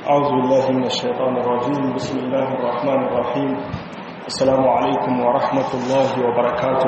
أعوذ بالله من الشيطان الرجيم بسم الله الرحمن الرحيم السلام عليكم ورحمة الله وبركاته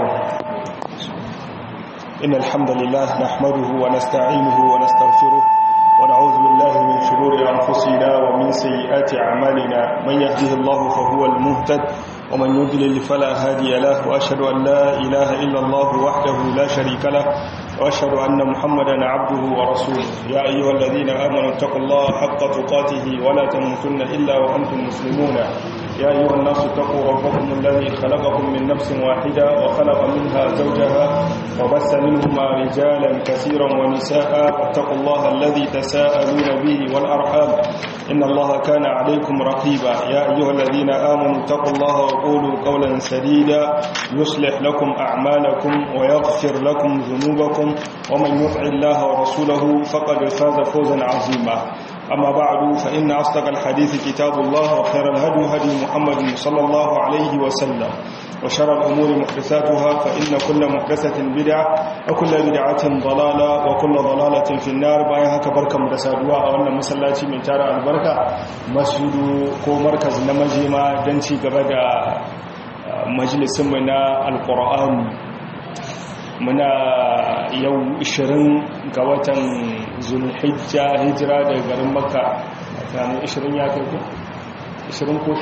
إن الحمد لله نحمده ونستعينه ونستغفره ونعوذ بالله من شرور أنفسنا ومن سيئات أعمالنا من يهده الله فهو المهتد ومن يضلل فلا هادي له وأشهد أن لا إله إلا الله وحده لا شريك له وأشهد أن محمدا عبده ورسوله يا أيها الذين آمنوا اتقوا الله حق تقاته ولا تموتن إلا وأنتم مسلمون يا أيها الناس اتقوا ربكم الذي خلقكم من نفس واحدة وخلق منها زوجها وبث منهما رجالا كثيرا ونساء اتقوا الله الذي تساءلون به والأرحام إن الله كان عليكم رقيبا يا أيها الذين آمنوا اتقوا الله وقولوا قولا سديدا يصلح لكم أعمالكم ويغفر لكم ذنوبكم ومن يطع الله ورسوله فقد فاز فوزا عظيما أما بعد فإن أصدق الحديث كتاب الله وخير الهدي هدي محمد صلى الله عليه وسلم وشر الأمور محدثاتها فإن كل محدثة بدعة وكل بدعة ضلالة وكل ضلالة في النار بايها كبركة مدسادوا أولا مسلاتي من تارى البركة مسجد كو مركز نمجيما دنتي قبدا مجلس منا القرآن muna yau 20 ga watan zulhijja hijira daga garin makka tsakanin 20 ya kai ku 20 ko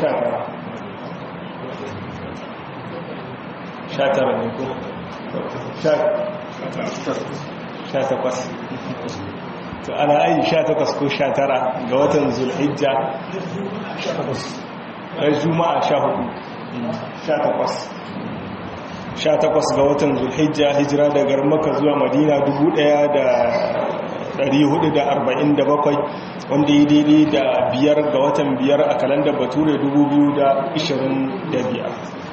19 19 ne ko 18 to ana ayi 18 ko 19 ga watan zulhijja juma'a 14 18 18 ga watan zulhijja hijira daga maka zuwa madina 1447 wanda yi daidai da biyar ga watan biyar a kalandar bature 2025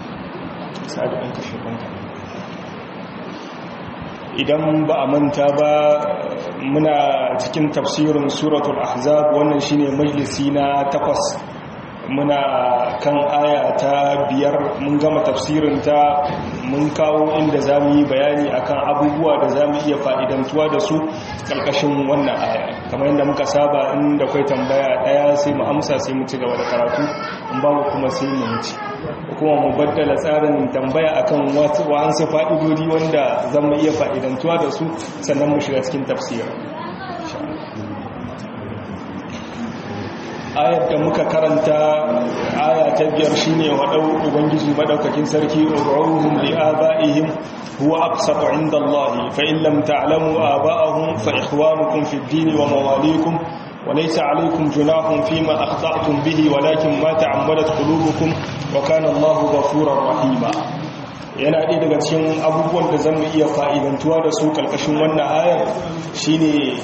idan ba a manta ba muna cikin tafsirin suratul ahzab wannan shine majalisi na takwas muna kan aya ta biyar mun gama tafsirinta mun kawo inda za mu yi bayani akan abubuwa da za mu iya fa'idantuwa da su ƙarƙashin wannan aya kamar yadda muka saba inda kwai tambaya ɗaya sai mu amsa sai mu ci gaba da karatu in ba mu kuma sai mu wuce kuma mu baddala tsarin tambaya akan wa'ansu fa'idodi wanda za mu iya fa'idantuwa da su sannan mu shiga cikin tafsirin ayar da muka karanta aya ta biyar shine wadau ubangiji madaukakin sarki ud'uhum li abaihim huwa aqsatu 'inda Allah fa in lam ta'lamu aba'ahum fa ikhwanukum fid din wa mawalikum wa laysa 'alaykum junahun fima akhta'tum bihi walakin ma ta'ammadat qulubukum wa kana Allahu ghafurur rahima yana ɗaya daga cikin abubuwan da zan iya fa'idantuwa da su kalkashin wannan ayar shine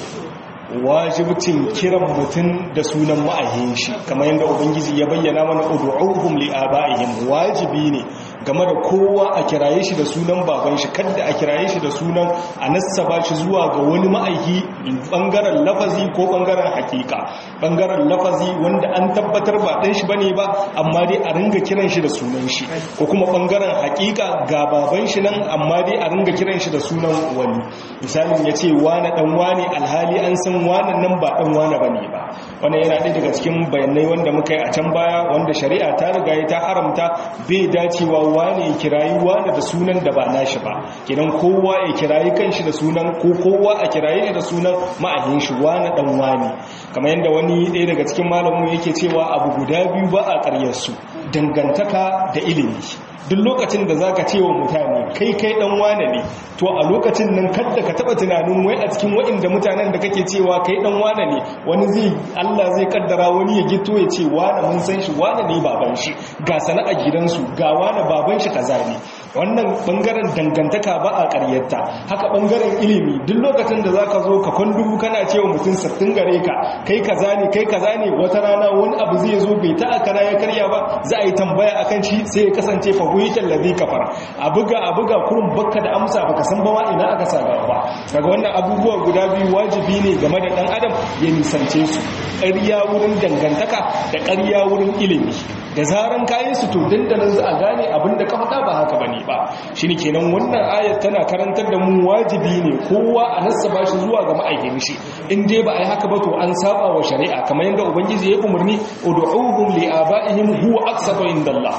wajibcin kiran mutum da sunan ma'ahin shi kamar yadda ubangiji ya bayyana mana ud'uhum li aba'ihim wajibi ne game da kowa a kiraye shi da sunan baban shi kada a kiraye shi da sunan a nassaba shi zuwa ga wani ma'aiki bangaren lafazi ko bangaren hakika bangaren lafazi wanda an tabbatar ba dan shi bane ba amma dai a ringa kiran shi da sunan shi ko kuma bangaren hakika ga baban shi nan amma dai a ringa kiran shi da sunan wani misalin yace wani dan wani alhali an san wannan nan ba dan wane bane ba wannan yana ɗaya daga cikin bayanai wanda muka yi a can baya wanda shari'a ta riga ta haramta bai dacewa wane ya kirayi wane da sunan da ba nashi ba kidan kowa ya kirayi kanshi da sunan ko kowa a kirayi da sunan ma'ahin shi wane dan wane kamar yadda wani ɗaya daga cikin malamin yake cewa abu guda biyu ba a ƙaryar su dangantaka da ilimi duk lokacin da zaka ce wa mutane kai kai dan wane ne to a lokacin nan kada ka taba tunanin wai a cikin waɗanda mutanen da kake cewa kai dan wane ne wani zai Allah zai kaddara wani ya gito ya ce wane mun san shi wane ne baban shi ga sana'a gidansu ga wane baban shi kaza ne wannan bangaren dangantaka ba a ƙaryarta haka bangaren ilimi duk lokacin da zaka zo ka kwandubu kana cewa mutum sattin gare ka kai kaza ne kai kaza ne wata rana wani abu zai zo bai ta akara ya karya ba za a yi tambaya akan shi sai ya kasance fa huyitan ladhi kafar a buga a buga kurun bakka da amsa baka san ba ma ina aka sa gaba kaga wannan abubuwa guda biyu wajibi ne game da dan adam ya nisance su ƙarya wurin dangantaka da ƙarya wurin ilimi da zaran kayan su to dandanan za a gane abinda ka faɗa ba haka bane ba shine kenan wannan ayat tana karantar da mu wajibi ne kowa a nassaba shi zuwa ga ma'aikin shi in dai ba a yi haka ba to an saba wa shari'a kamar yadda ubangiji ya umarni ud'uhum li abaihim huwa aqsatu indallah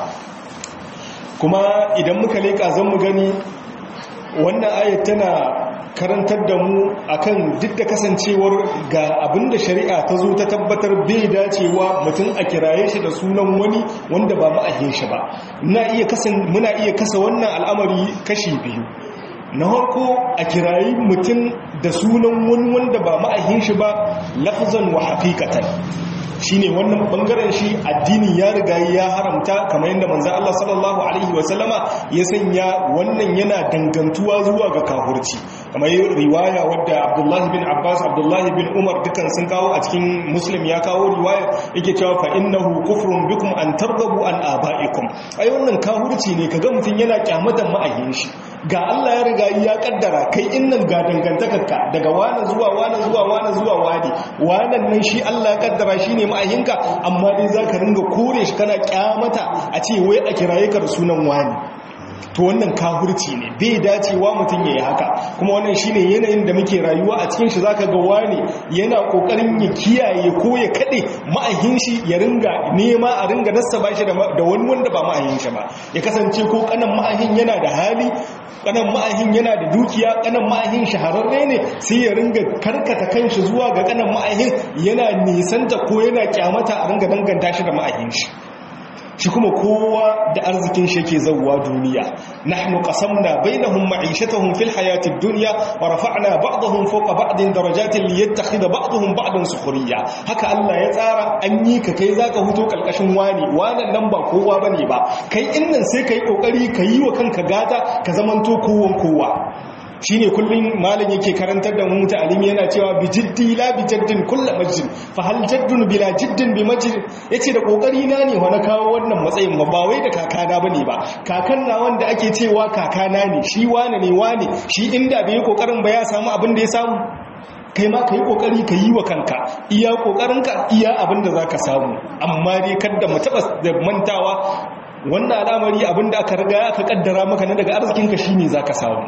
kuma idan muka leka zan mu gani wannan ayat tana karantar da mu akan duk da kasancewar ga abinda shari'a ta zo ta tabbatar bai dacewa mutum a kiraye shi da sunan wani wanda ba ma'ahin shi ba muna iya kasa wannan al'amari kashi biyu na harko a kirayi mutum da sunan wani wanda ba ma'ahin shi ba lafzan wa haqiqatan shine wannan bangaren shi addini ya riga ya haramta kamar yadda manzo Allah sallallahu alaihi wasallama ya sanya wannan yana dangantuwa zuwa ga kafirci kamar riwaya wadda Abdullah bin Abbas Abdullah bin Umar dukan sun kawo a cikin Muslim ya kawo riwaya yake cewa fa innahu kufrun bikum an targhabu an abaikum ai wannan kafirci ne kaga mutun yana kyamatan ma'ayin shi ga Allah ya riga ya kaddara kai innan ga dangantakarka daga wani zuwa wani zuwa wani zuwa wani wannan nan shi Allah ya kaddara shine ma'ayinka amma dai zaka ringa kore shi kana kyamata a ce wai a kiraye ka da sunan wani to wannan kafirci ne bai dacewa mutum yayi haka kuma wannan shine yanayin da muke rayuwa a cikin shi zaka ga wani yana kokarin ya kiyaye ko ya kade ma'ahin shi ya ringa nema a ringa nassaba shi da wani wanda ba ma'ahin shi ba ya kasance ko kanan ma'ahin yana da hali kanan ma'ahin yana da dukiya kanan ma'ahin shahararre ne sai ya ringa karkata kanshi zuwa ga kanan ma'ahin yana nisanta ko yana kyamata a ringa danganta shi da ma'ahin shi shi kuma kowa da arzikin shi yake zawwa duniya nahnu qasamna bainahum ma'ishatahum fil hayatid dunya wa rafa'na ba'dahum fawqa ba'din darajatin liyattakhidha ba'dahum ba'dan sukhriya haka Allah ya tsara an yi ka kai zaka huto kalkashin wani wannan nan ba kowa bane ba kai innan sai kai kokari ka yi wa kanka gata ka zamanto kowan kowa shi ne kullum malin yake karantar da mu ta'alimi yana cewa bi jiddi la bi jaddin kullu majid fa hal jaddun bila jiddin bi majid yace da kokari na ne wani kawo wannan matsayin ba ba wai da kakana bane ba kakan na wanda ake cewa kakana ne shi wane ne wane shi inda bai yi kokarin ba ya samu abin da ya samu kai ma ka yi kokari ka yi wa kanka iya kokarinka iya abin da zaka samu amma dai kada mu taba da mantawa wannan al'amari abin da aka riga aka kaddara maka na daga arzikinka shine zaka samu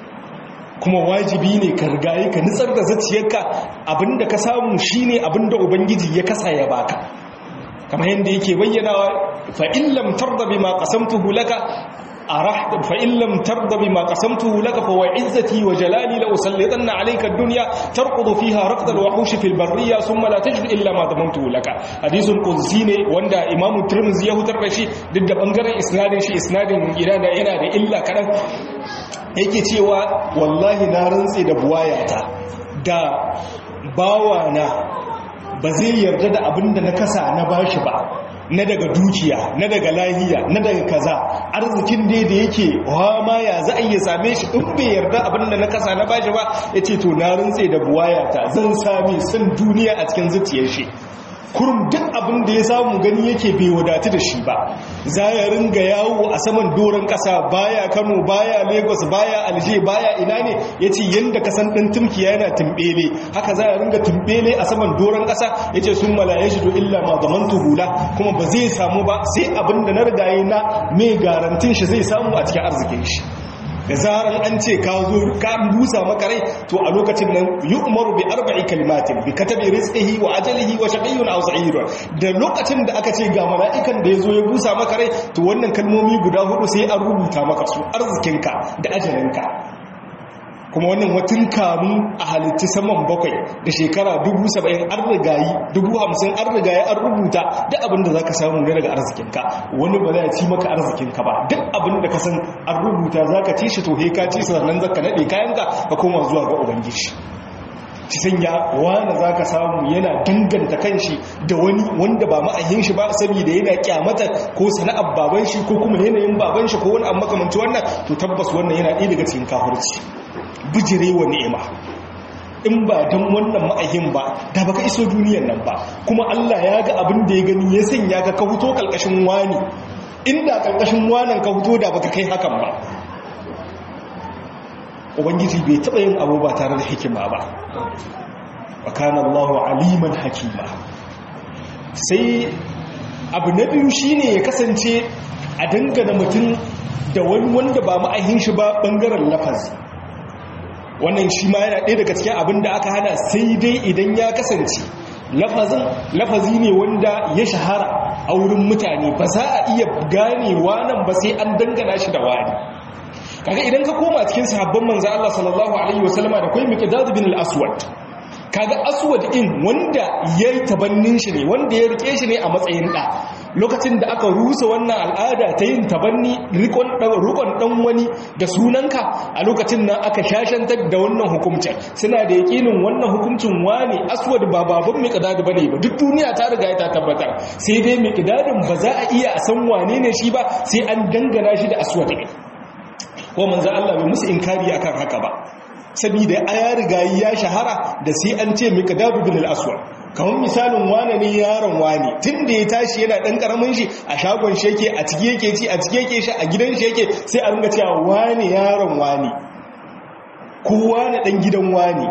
kuma wajibi ne ka rigaye ka nitsar da zaciyarka abinda ka samu shine abinda ubangiji ya kasa ya baka kamar yadda yake bayyanawa fa in lam tarda bima qasamtuhu laka arahta fa in lam tarda bima qasamtuhu laka fa wa izzati wa jalali la usallitanna alayka ad-dunya tarqudu fiha raqd al-wahush fi al-barriya thumma la tajid illa ma damantuhu laka hadithun qudsi ne wanda imam tirmidhi ya hutar da shi duk da bangaren isnadin shi isnadin yana yana da illa kadan yake cewa wallahi na rantse da buwayata da bawana ba zai yarda da abin da na kasa na bashi ba na daga dukiya na daga lahiya na daga kaza arzikin dai da yake wa ma ya za a iya same shi in bai yarda abin da na kasa na bashi ba ya ce to na rantse da buwayata zan sami son duniya a cikin zuciyar shi kurum duk abin da ya samu gani yake bai wadatu da shi ba za ya ringa yawo a saman doron ƙasa baya kano baya lagos baya alje baya ina ne ya ce yadda kasan ɗin tumkiya yana tumbele haka za ya ringa tumbele a saman doron ƙasa ya ce sun malaye shi to illa ma zaman hula kuma ba zai samu ba sai abin da na rigaye na mai garantin shi zai samu a cikin arzikin shi da zaran an ce ka zo ka busa maka rai to a lokacin nan yu'maru bi arba'i kalimatin bi katabi rizqihi wa ajalihi wa shaqiyyun aw sa'id da lokacin da aka ce ga mala'ikan da yazo ya busa maka rai to wannan kalmomi guda hudu sai an rubuta maka su arzikinka da ajalinka kuma wannan watun kamun a halitti saman bakwai da shekara dubu saba'in an rigayi dubu hamsin an rigayi an rubuta duk abin da za ka samu ne daga arzikinka wani ba za ci maka arzikinka ba duk abin da ka san an rubuta za ka ci shi to ka ci sannan za ka naɗe kayanka ka koma zuwa ga ubangiji ci sanya wani za ka samu yana danganta kanshi da wani wanda ba ma'ayin shi ba saboda yana kyamata ko sana'ar baban shi ko kuma yanayin baban shi ko wani abu makamanci wannan to tabbas wannan yana ɗaya daga cikin kafirci bijirewa ni'ima in ba don wannan ma'ahin ba da baka iso duniyan nan ba kuma Allah ya ga abin da ya gani ya sanya ka ka fito kalkashin wani inda kalkashin wanan ka fito da baka kai hakan ba ubangiji bai taɓa yin abu ba tare da hikima ba wa kana Allahu aliman hakima sai abu na biyu shine ya kasance a dangana mutum da wani wanda ba ma'ahin shi ba bangaren lafazi wannan shi ma yana ɗaya daga cikin abin da aka hana sai dai idan ya kasance lafazin lafazi ne wanda ya shahara a wurin mutane ba za a iya ganewa nan ba sai an dangana shi da wani kaga idan ka koma cikin sahabban manzo Allah sallallahu alaihi wasallama da kai miqdad bin al-aswad kaga aswad in wanda yayi tabannin shi ne wanda ya rike shi ne a matsayin da lokacin da aka rusa wannan al'ada ta yin tabanni rikon dan wani da sunanka a lokacin nan aka shashantar da wannan hukuncin suna da yakinin wannan hukuncin wane aswad ba baban miqdad bane ba duk duniya ta riga ta tabbatar sai dai miqdadin ba za a iya a san wane ne shi ba sai an dangana shi da aswad ne ko manzo Allah bai musu inkari akan haka ba saboda aya riga ya shahara da sai an ce miqdad bin al-aswad kamar misalin wane ne yaron wane tun da ya tashi yana ɗan ƙaramin shi a shagon shi yake a ciki yake ci a ciki yake shi a gidan shi yake sai a ringa cewa wane yaron wane ko wane ɗan gidan wane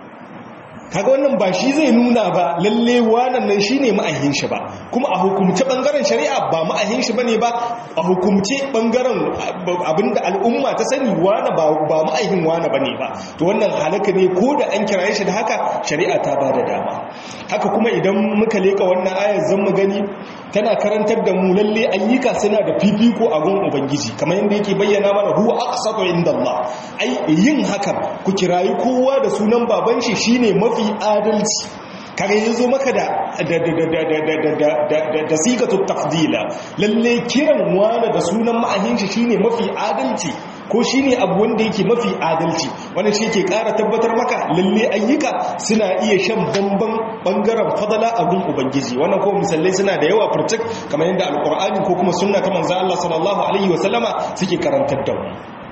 kaga wannan ba shi zai nuna ba lalle wannan nan shine ma'ahin shi ba kuma a hukumce bangaren shari'a ba ma'ahin shi bane ba a hukumce bangaren abinda al'umma ta sani wane ba ba ma'ahin wane bane ba to wannan halaka ne ko da an kiraye shi da haka shari'a ta ba da dama haka kuma idan muka leka wannan ayar zan mu gani tana karantar da mu lalle ayyuka suna da fifiko a gun ubangiji kamar yadda yake bayyana mana huwa aqsatu indallah ai yin hakan ku kirayi kowa da sunan baban shi shine mafi adalci kare yazo maka da da da da da sigatu tafdila lalle kiran wani da sunan ma'ahin shi shine mafi adalci ko shine abu wanda yake mafi adalci wannan shi ke ƙara tabbatar maka lalle ayyuka suna iya shan bamban bangaren fadala a gun ubangiji wannan ko misalai suna da yawa furtuk kamar yadda alqur'ani ko kuma sunna ta manzo Allah sallallahu alaihi wasallama suke karantar da mu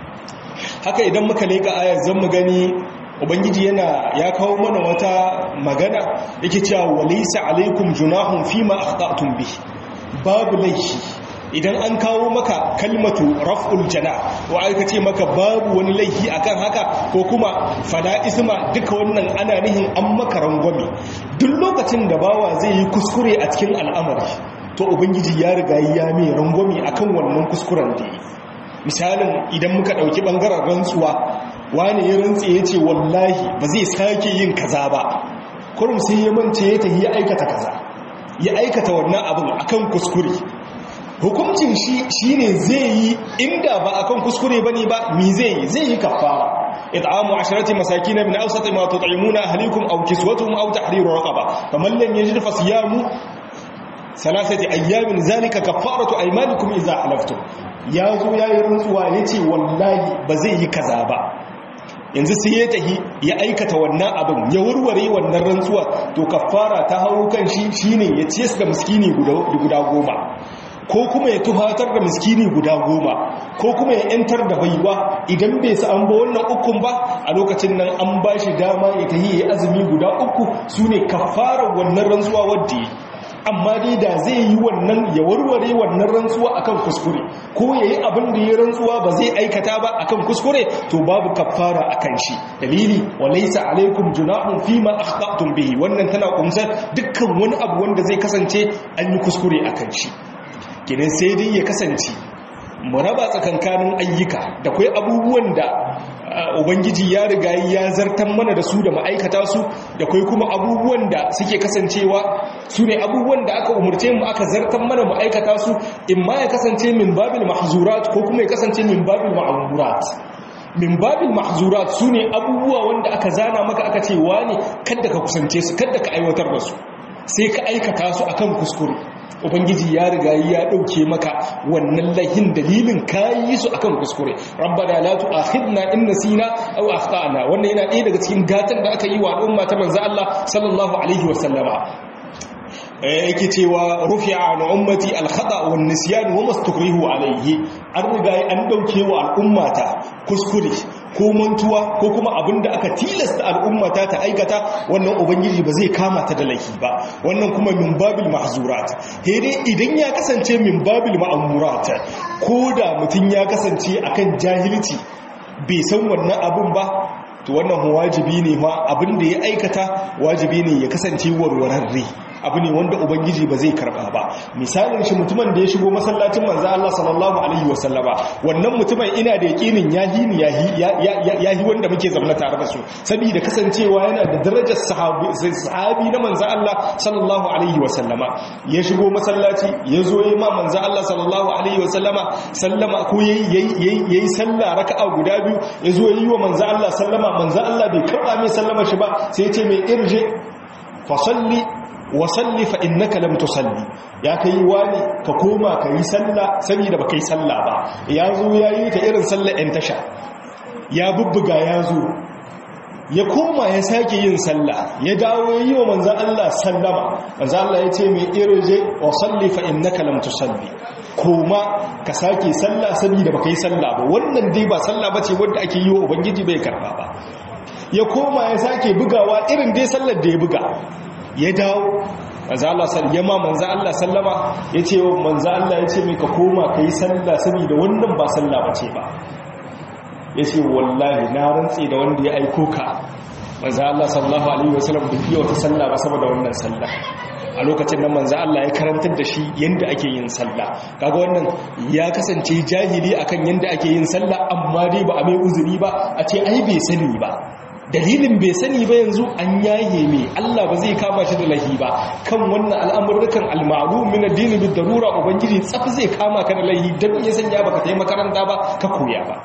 haka idan muka leka ayar zan mu gani ubangiji yana ya kawo mana wata magana yake cewa walaysa alaikum junahun fima akhta'tum bi babu laifi idan an kawo maka kalmatu raf'ul jana wa aka ce maka babu wani laifi akan haka ko kuma fala isma duka wannan ana nihin an maka rangwame duk lokacin da bawa zai yi kuskure a cikin al'amari to ubangiji ya riga ya mai rangwame akan wannan kuskuren da yi misalin idan muka ɗauki ɓangaren rantsuwa wani ya rantse ya ce wallahi ba zai sake yin kaza ba kurum sai ya mance ya tafi ya aikata kaza ya aikata wannan abin akan kuskure hukuncin shi shine zai yi inda ba akan kuskure bane ba mi zai yi zai yi kafara it'amu asharati masakin min awsat ma tut'imuna ahlikum aw kiswatuhum aw tahriru raqaba faman lam yajid fasiyamu salasati ayyamin zalika kafaratu aymanikum idza halaftum ya zo ya yi rantsuwa ya ce wallahi ba zai yi kaza ba yanzu sai ya tahi ya aikata wannan abin ya warware wannan rantsuwa to kafara ta hau kan shi shine ya ce su da miskini guda goma ko kuma ya tuhatar da miskini guda goma ko kuma ya yantar da baiwa idan bai sa an ba wannan ukun ba a lokacin nan an ba shi dama ya tahi ya azumi guda uku su ne kafarar wannan rantsuwa wadda ya amma dai da zai yi wannan ya warware wannan rantsuwa akan kuskure ko yayi abin da ya rantsuwa ba zai aikata ba akan kuskure to babu kaffara akan shi dalili walaysa alaikum junahun fima akhtatum bihi wannan tana kumsar dukkan wani abu wanda zai kasance an yi kuskure akan shi kenan sai dai ya kasance mu raba tsakankanin ayyuka da kai abubuwan da ubangiji ya riga ya zartan mana da su da ma'aikata su da kai kuma abubuwan da suke kasancewa su ne abubuwan da aka umurce mu aka zartan mana ma'aikata su in ma ya kasance min babil mahzurat ko kuma ya kasance min babil ma'amurat min babil mahzurat su ne abubuwa wanda aka zana maka aka ce wani kadda ka kusance su kadda ka aiwatar da su sai ka aikata su akan kuskure ubangiji ya riga ya dauke maka wannan lahin dalilin kayi su akan kuskure rabbana la tu'akhidna in nasina aw akhtana wannan yana ɗaya daga cikin gatan da aka yi wa al'umma ta manzo Allah sallallahu alaihi wa sallama yake cewa rufi'a an ummati al-khata wan nisyan wa mastukrihu alayhi an riga an dauke wa al'ummata kuskure ko mantuwa ko kuma abinda aka tilasta al'ummata ta aikata wannan ubangiji ba zai kama ta da laifi ba wannan kuma min babil mahzurat dai idan ya kasance min babil ma'murat ko da mutun ya kasance akan jahilci bai san wannan abun ba to wannan wajibi ne ma abinda ya aikata wajibi ne ya kasance warwararre abu ne wanda ubangiji ba zai karba ba misalin shi mutumin da ya shigo masallacin manzo Allah sallallahu alaihi wasallama wannan mutumin ina da yakinin yahi ni yahi yahi wanda muke zama tare da su saboda kasancewa yana da darajar sahabi sahabi na manzo Allah sallallahu alaihi wasallama ya shigo masallaci ya zo yi ma manzo Allah sallallahu alaihi wasallama sallama ko yayi yayi sallah raka'a guda biyu ya zo yi wa manzo Allah sallama manzo Allah bai karba mai sallama shi ba sai ya ce mai irje fa salli wa salli fa innaka lam tusalli ya kai wani ka koma ka yi sallah saboda ba kai sallah ba ya zo yayi ta irin sallar ɗan tasha ya bubbuga ya zo ya koma ya sake yin sallah ya dawo ya yi wa manzan Allah sallama manzan Allah ya ce mai irje wa salli fa innaka lam tusalli koma ka sake sallah saboda baka yi sallah ba wannan dai ba sallah bace wanda ake yi wa ubangiji bai karba ba ya koma ya sake bugawa irin dai sallar da ya buga ya dawo manzan Allah ya ma manzan Allah sallama ya ce wa manzan Allah ya ce mai ka koma ka yi sallah saboda wannan ba sallah bace ba ya ce wallahi na rantse da wanda ya aiko ka manzo Allah sallallahu alaihi wasallam da biyo ta sallah ba saboda wannan sallah a lokacin nan manzo Allah ya karantar da shi yanda ake yin sallah kaga wannan ya kasance jahili akan yanda ake yin sallah amma dai ba a mai uzuri ba a ce ai bai sani ba dalilin bai sani ba yanzu an yaye me Allah ba zai kama shi da lahi ba kan wannan al'amurrukan al-ma'lum min ad-din bid-darura ubangiji tsaf zai kama ka da lahi dan ya sanya baka tayi makaranta ba ka koya ba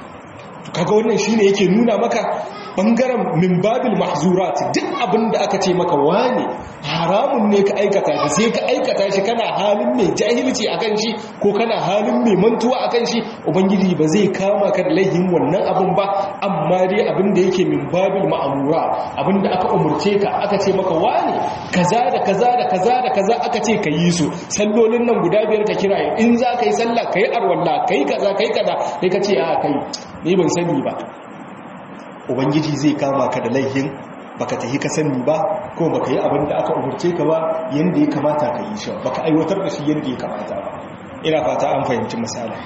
kaga wannan shine yake nuna maka bangaren min babil mahzurat duk abin da aka ce maka wane haramun ne ka aikata shi sai ka aikata shi kana halin mai jahilci akan shi ko kana halin mai mantuwa akan shi ubangiji ba zai kama ka da laihin wannan abin ba amma dai abin da yake min babil ma'amura abin da aka umurce ka aka ce maka wane kaza da kaza da kaza da kaza aka ce ka yi su sallolin nan guda biyar ka kira in za ka yi sallah ka yi arwalla ka yi kaza ka yi kaza sai ka ce a kai ni ban sani ba ubangiji zai kama ka da laihin baka tahi ka sani ba ko baka yi abin da aka umurce ka ba yanda ya kamata ka yi shi baka aiwatar da shi yanda ya kamata ba ina fata an fahimci misali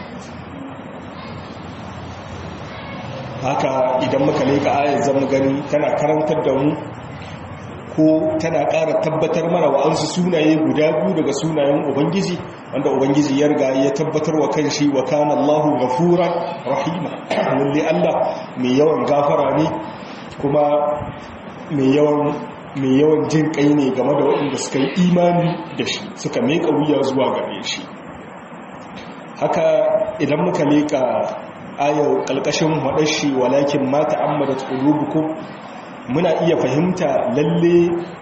haka idan muka leka ayar zamu gani tana karantar da mu ko tana ƙara tabbatar mana wa'ansu sunaye guda biyu daga sunayen ubangiji wanda ubangiji ya riga ya tabbatar wa kanshi wa kana Allahu ghafuran rahima lalle Allah mai yawan gafara ne kuma mai yawan mai yawan jin kai ne game da waɗanda suka yi imani da shi suka meka wuya zuwa gare shi haka idan muka leka ayar kalkashin wadashi walakin ma ta'ammadat qulubukum muna iya fahimta lalle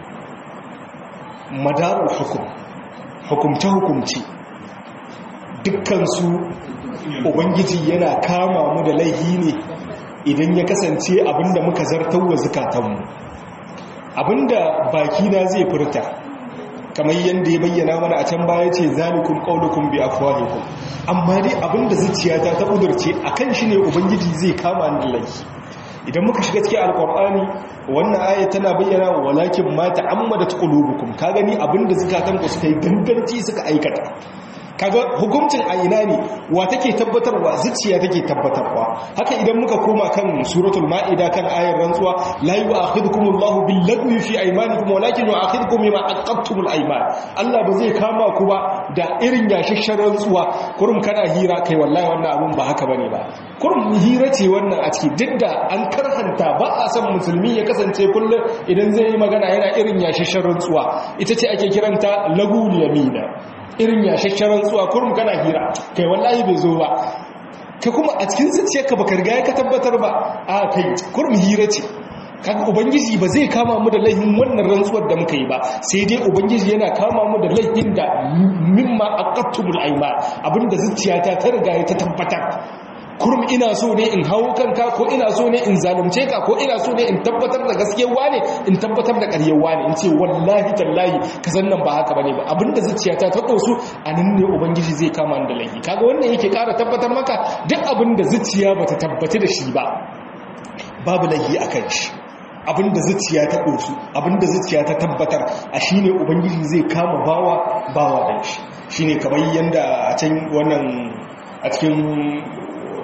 madarul hukum hukumce-hukumce dukkansu ubangiji yana kama mu da laihi ne idan ya kasance abinda muka zartar wa zukatanmu abinda bakina zai furta kamar yadda ya bayyana mana a can baya ce zalikum qaulukum bi afwahikum amma dai abinda zuciyata ta kudurce akan shi ne ubangiji zai kama ni da laihi idan muka shiga cikin alkur'ani wannan aya tana bayyana walakin ma ta'ammadat qulubukum ka gani abinda zakatan ku suka yi ganganci suka aikata kaga hukuncin a ina ne wa take tabbatarwa zuciya take tabbatarwa haka idan muka koma kan suratul ma'ida kan ayar rantsuwa la yu'akhidukumullahu bil lagwi fi aymanikum walakin yu'akhidukum bima aqadtumul ayman Allah ba zai kama ku ba da irin yashashshen rantsuwa kurum kana hira kai wallahi wannan abun ba haka bane ba kurum hira ce wannan a ciki duk da an karhanta ba a san musulmi ya kasance kullum idan zai yi magana yana irin yashashshen rantsuwa ita ce ake kiranta lagul yamina irin yashashshen rantsuwa kurum kana hira kai wallahi bai zo ba kai kuma a cikin zuciyarka baka riga ka tabbatar ba a kai kurum hira ce kaga ubangiji ba zai kama mu da laifin wannan rantsuwar da muka yi ba sai dai ubangiji yana kama mu da laifin da mimma aqattumul ayman abinda zuciyata ta riga ta tabbatar kurum ina so ne in hau kanka ko ina so ne in zalunce ka ko ina so ne in tabbatar da gaskiyar wane in tabbatar da ƙaryar wane in ce wallahi tallahi ka san nan ba haka bane ba abinda zuciyata ta dosu a nan ne ubangiji zai kama ni da laifi kaga wannan yake ƙara tabbatar maka duk abinda zuciya bata tabbata da shi ba babu laifi akan shi abinda zuciya ta dosu abinda zuciya ta tabbatar a shine ubangiji zai kama bawa bawa da shi shine kamar yanda a can wannan a cikin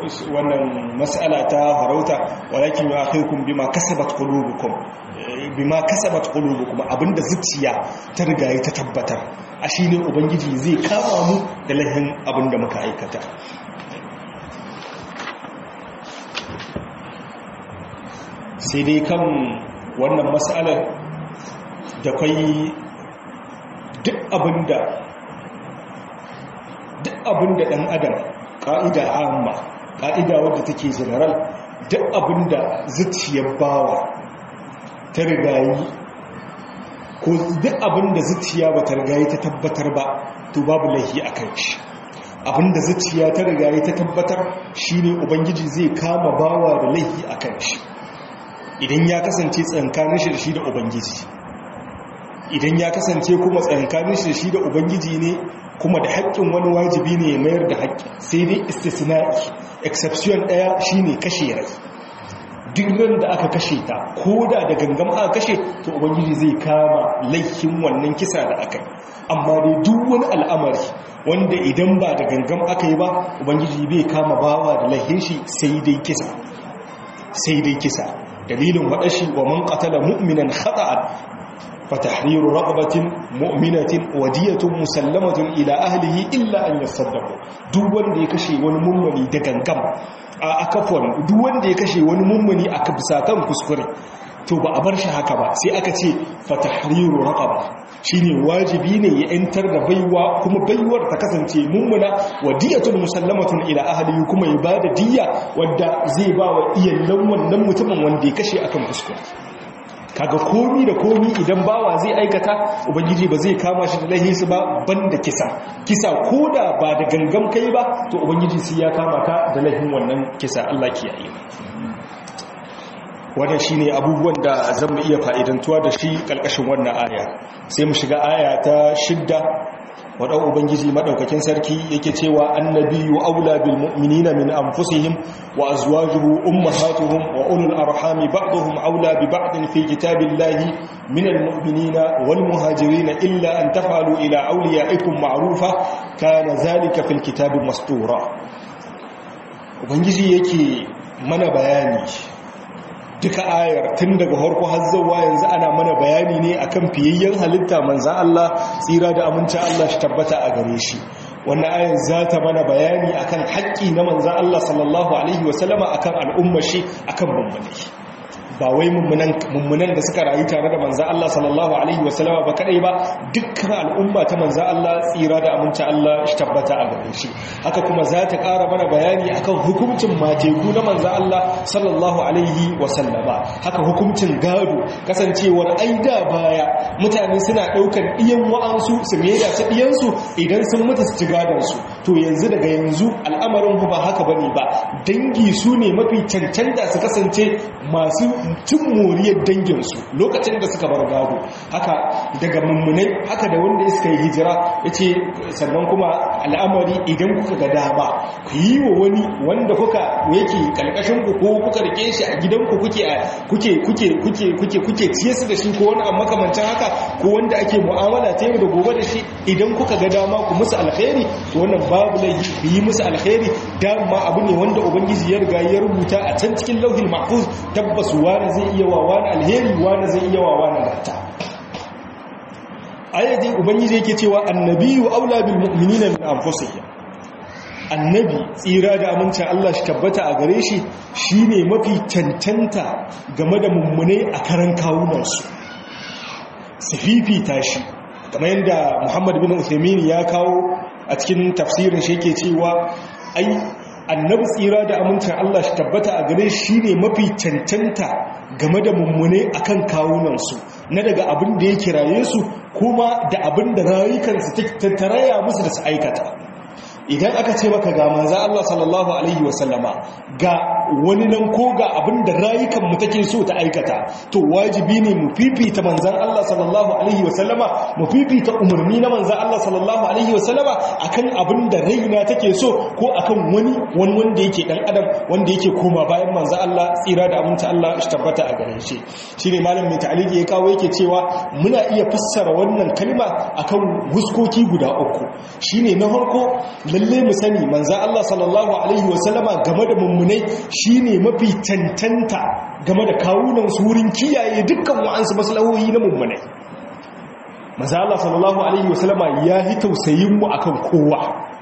wannan mas'ala ta farauta walakin yu'akhirukum bima kasabat qulubukum bima kasabat qulubukum abinda zuciya ta riga ta tabbatar a shine ubangiji zai kama mu da lahin abinda muka aikata sai dai kan wannan mas'alar da kai duk abinda duk abinda dan adam ka'ida amma ka'ida wadda take general duk abinda zuciyar bawa ta rigayi ko duk abinda zuciya ba ta rigayi ta tabbatar ba to babu laifi a kan shi abinda zuciya ta rigayi ta tabbatar shine ubangiji zai kama bawa da laifi a kan shi idan ya kasance tsankanin shi da shi da ubangiji idan ya kasance kuma tsankanin shi da shi da ubangiji ne kuma da haƙƙin wani wajibi ne ya mayar da haƙƙi sai dai istisna'i exception ɗaya shine kashe rai duk ran da aka kashe ta ko da da gangam aka kashe to ubangiji zai kama laifin wannan kisa da aka yi amma dai duk wani al'amari wanda idan ba da gangam aka yi ba ubangiji bai kama bawa da laifin shi sai dai kisa sai dai kisa dalilin waɗashi wa man qatala mu'minan khata'an فتحرير رغبة مؤمنة ودية مسلمة إلى أهله إلا أن يصدقوا duk wanda ya kashe wani mummuni da gangam a akafon duk wanda ya kashe wani mummuni a kabsatan kuskure to ba a bar shi haka ba sai aka ce fatahriru raqaba shine wajibi ne ya yantar da baiwa kuma baiwar ta kasance mummuna wa diyatun musallamatun ila ahlihi kuma ya bada diyya wadda zai ba wa iyallan wannan mutumin wanda ya kashe akan kuskure kaga komi da komi idan bawa zai aikata ubangiji ba zai kama shi da lahisi ba banda kisa kisa koda ba da gangam kai ba to ubangiji sai ya kama ka da lahin wannan kisa Allah kiyaye wannan shine abubuwan da zan mu iya fa'idantuwa da shi kalkashin wannan aya sai mu shiga aya ta shidda wadau ubangiji madaukakin sarki yake cewa annabiyyu aula bil mu'minina min anfusihim wa azwajuhu ummahatuhum wa ulul arhami ba'dhum aula bi ba'din fi kitabillahi min al mu'minina wal muhajirin illa an taf'alu ila awliyaikum ma'rufa kana zalika fil kitabi mastura ubangiji yake mana bayani duka ayar tun daga harko har zuwa yanzu ana mana bayani ne akan fiyayyen halitta manzan Allah tsira da amincin Allah shi tabbata a gare shi wannan ayar za ta mana bayani akan haƙƙi na manzan Allah sallallahu alaihi wasallama akan al'ummar shi akan mummuni ba wai mummunan da suka rayu tare da manzan Allah sallallahu alaihi wasallama ba kadai ba dukkan al'umma ta manzan Allah tsira da amincin Allah shi tabbata a gare shi haka kuma za ta ƙara mana bayani akan hukuncin mateku na manzan Allah sallallahu alaihi wasallama haka hukuncin gado kasancewar aida baya mutane suna ɗaukar ɗiyan wa'ansu su maida ta ɗiyansu idan sun mutu su ci gadonsu to yanzu daga yanzu al'amarin ba haka bane ba dangi su ne mafi cancanta su kasance masu cin moriyar danginsu lokacin da suka bar gado haka daga mummunai haka da wanda suka yi hijira ya ce sannan kuma al'amari idan kuka ga dama ku yi wa wani wanda kuka yake kalkashin ku ko kuka rike shi a gidanku kuke kuke kuke kuke kuke kuke ciye su da shi ko wani amma makamancin haka ko wanda ake mu'amala ta yau da gobe da shi idan kuka ga dama ku musu alkhairi to wannan babu laifi ku yi musu alkhairi dama abu ne wanda ubangiji ya riga ya rubuta a can cikin lauhin mahfuz tabbas wani zai iya wa wani alheri wani zai iya wa wani gata ayatin ubangiji yake cewa annabiyu aula bil mu'minina min anfusihim annabi tsira da amincin Allah shi tabbata a gare shi shine mafi cancanta game da mummunai a karan kawunansu su fifita shi kamar yadda Muhammad bin Uthaymeen ya kawo a cikin tafsirin shi yake cewa ai annabi tsira da amincin Allah shi tabbata a gare shi ne mafi cancanta game da mummune akan kawunansu na daga abin da ya kiraye su kuma da abin da rayukansu tattaraya musu da su aikata idan aka ce maka ga manza Allah sallallahu alaihi wasallama ga wani nan ko ga abin da rayukanmu take so ta aikata to wajibi ne mu fifita manzan Allah sallallahu alaihi wasallama mu fifita umarni na manzan Allah sallallahu alaihi wasallama akan abin da raina take so ko akan wani wani wanda yake dan adam wanda yake koma bayan manzan Allah tsira da aminta Allah shi tabbata a gare shi shine malam mai ta'aliki ya kawo yake cewa muna iya fassara wannan kalma akan huskoki guda uku shine na farko lalle mu sani manzan Allah sallallahu alaihi wasallama game da mummunai shine mafi tantanta game da kawunan su wurin kiyaye dukkan wa'ansu maslahohi na mummunai manzan Allah sallallahu alaihi wasallama ya yi tausayin mu akan kowa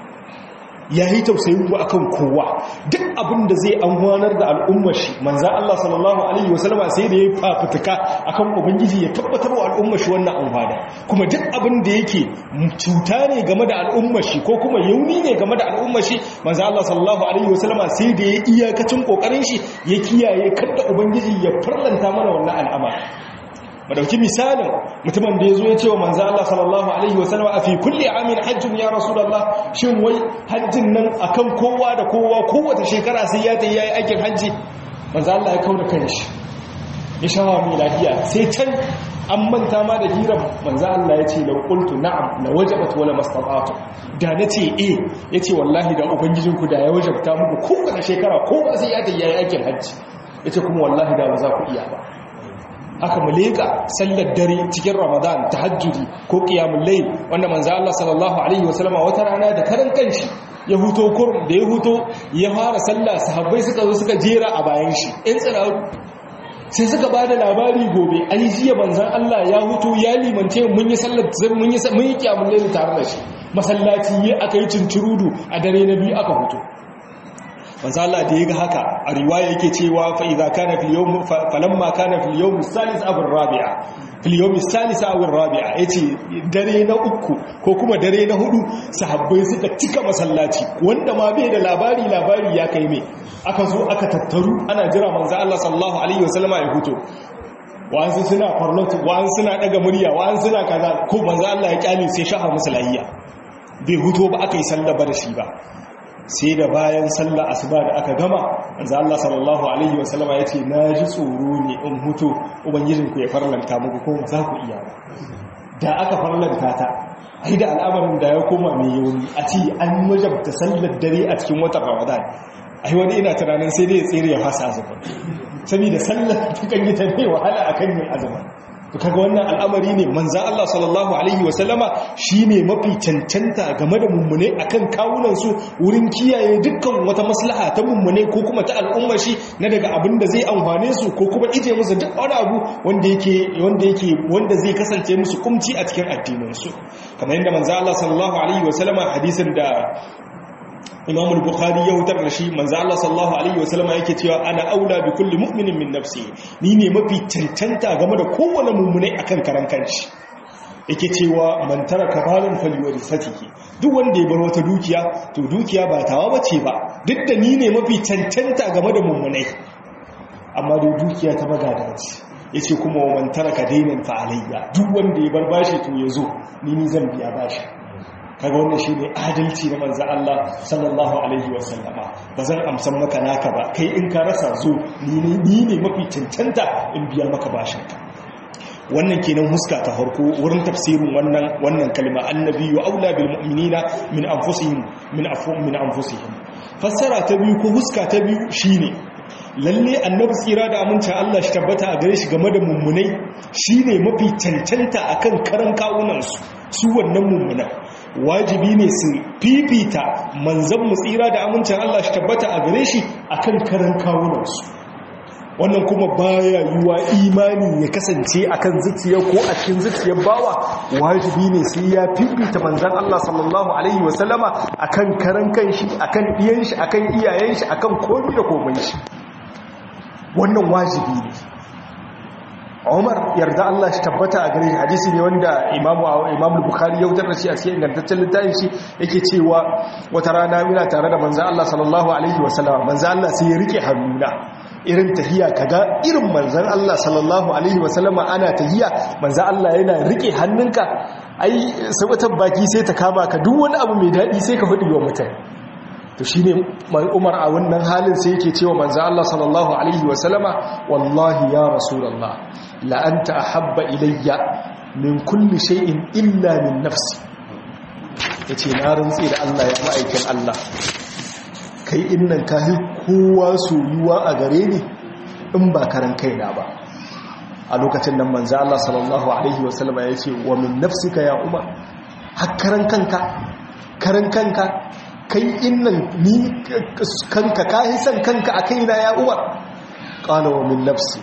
ya yi tausayin mu akan kowa duk abin da zai amfanar da al'ummar shi manzan Allah sallallahu alaihi wasallama sai da ya fafutuka akan ubangiji ya tabbatar wa al'ummar shi wannan amfana kuma duk abin da yake cuta ne game da al'ummar shi ko kuma yauni ne game da al'ummar shi manzan Allah sallallahu alaihi wasallama sai da ya iyakacin kokarin shi ya kiyaye kada ubangiji ya farlanta mana wannan al'amari madauki misalin mutumin da ya zo ya ce wa manzo Allah sallallahu alaihi wasallam a fi kulli amin hajjun ya rasulullah shin wai hajjin nan akan kowa da kowa kowace shekara sai ya tayi yayi aikin hajji manzo Allah ya kauna kanshi ya shawa mai lafiya sai can an manta ma da hirar manzo Allah ya ce la qultu na'am la wajabat wala mastata'tu da nace eh yace wallahi da ubangijinku da ya wajabta muku kowace shekara kowa sai ya tayi yayi aikin hajji yace kuma wallahi da ba za ku iya ba aka muleka sallar dare cikin ramadan tahajjudi ko qiyamul layl wanda manzo Allah sallallahu alaihi wasallama wata rana da karan kanshi ya huto kurum da ya huto ya fara sallah sahabbai suka zo suka jera a bayan shi in tsira sai suka bada labari gobe ai jiya manzon Allah ya huto ya limance mun yi sallar mun yi mun yi qiyamul layl tare da shi masallaci yi aka yi cincirudu a dare na biyu aka huto manzo Allah da yaga haka a riwaya yake cewa fa idza kana fil yawm falamma kana fil yawm salis aw rabi'a fil yawm salis aw rabi'a yace dare na uku ko kuma dare na hudu sahabbai suka cika masallaci wanda ma bai da labari labari ya kai me aka zo aka tattaru ana jira manzo Allah sallallahu alaihi wasallama ya fito wa'ansu suna farlatu wa'ansu suna daga murya wa'ansu suna kaza ko manzo Allah ya kyale sai shafa musu lahiya bai huto ba aka yi sallaba da shi ba sai da bayan sallar asuba da aka gama manzo Allah sallallahu alaihi wasallam ya ce na ji tsoro ne in hutu ubangijin ku ya farlanta muku ko za ku iya ba da aka farlanta ta ai da al'amarin da ya koma mai yauni a ci an wajabta sallar dare a cikin watan Ramadan ai wani ina tunanin sai dai ya tsere ya fasa azumi saboda sallar tukan yi ta mai wahala akan yin azumi to kaga wannan al'amari ne manzan Allah sallallahu alaihi wasallama shine mafi cancanta game da mummune akan kawunan su wurin kiyaye dukkan wata maslaha ta mummune ko kuma ta al'umma shi na daga abin da zai amfane su ko kuma ije musu duk wani abu wanda yake wanda yake wanda zai kasance musu kumci a cikin addinin su kamar yadda manzan Allah sallallahu alaihi wasallama hadisin da imam al-bukhari ya hutar da shi manzo Allah sallallahu alaihi wasallam yake cewa ana aula bi kulli mu'minin min nafsi ni ne mafi cancanta game da kowane mu'mini akan karan kanshi yake cewa man taraka malan falyurisatihi duk wanda ya bar wata dukiya to dukiya ba tawa bace ba duk da ni ne mafi cancanta game da mu'minai amma da dukiya ta magada ce yace kuma man taraka dainan fa alayya duk wanda ya bar bashi to yazo ni ni zan biya bashi kaga wannan shi ne adalci na manzan Allah sallallahu Alaihi wasallama ba zan amsan maka naka ba kai in ka rasa zo ni ne mafi cancanta in biya maka bashinka wannan kenan huska ta harko wurin tafsirin wannan wannan kalma annabi wa aula bil mu'minina min anfusihim min afum min anfusihim fassara ta biyu ko huska ta biyu shine lalle annabi tsira da aminci Allah shi tabbata a gare shi game da mummunai shine mafi cancanta akan karan kawunan su su wannan mummunan wajibi ne su fifita manzan mu tsira da amincin Allah shi tabbata a gare shi akan karan kawunansu wannan kuma baya yiwa imani ya kasance akan zuciya ko a cikin zuciyar bawa wajibi ne sai ya fifita manzan Allah sallallahu alaihi wasallama akan karan kanshi akan iyan shi akan iyayen shi akan komai da komai shi wannan wajibi ne Umar yarda Allah shi tabbata a gare shi hadisi ne wanda Imam Imam Bukhari ya wutar da shi a cikin ingantaccen littafin shi yake cewa wata rana muna tare da manzo Allah sallallahu alaihi wasallam manzo Allah sai ya rike hannuna irin tahiya kaga irin manzon Allah sallallahu alaihi wasallam ana tahiya manzo Allah yana rike hannunka ai sabatar baki sai ta kama ka duk wani abu mai dadi sai ka fadi wa mutane to shine Umar a wannan halin sai yake cewa manzo Allah sallallahu alaihi wasallama wallahi ya rasulullah la anta ahabba ilayya min kulli shay'in illa min nafsi yace na rantsi da Allah ya ma'aikin Allah kai innan kai kowa soyuwa a gare ni in ba karan kaina ba a lokacin nan manzo Allah sallallahu alaihi wasallama yace wa min nafsika ya Umar har karan kanka karan kanka kai innan ni kanka ka hisan kanka a kaina ya umar qala wa min nafsi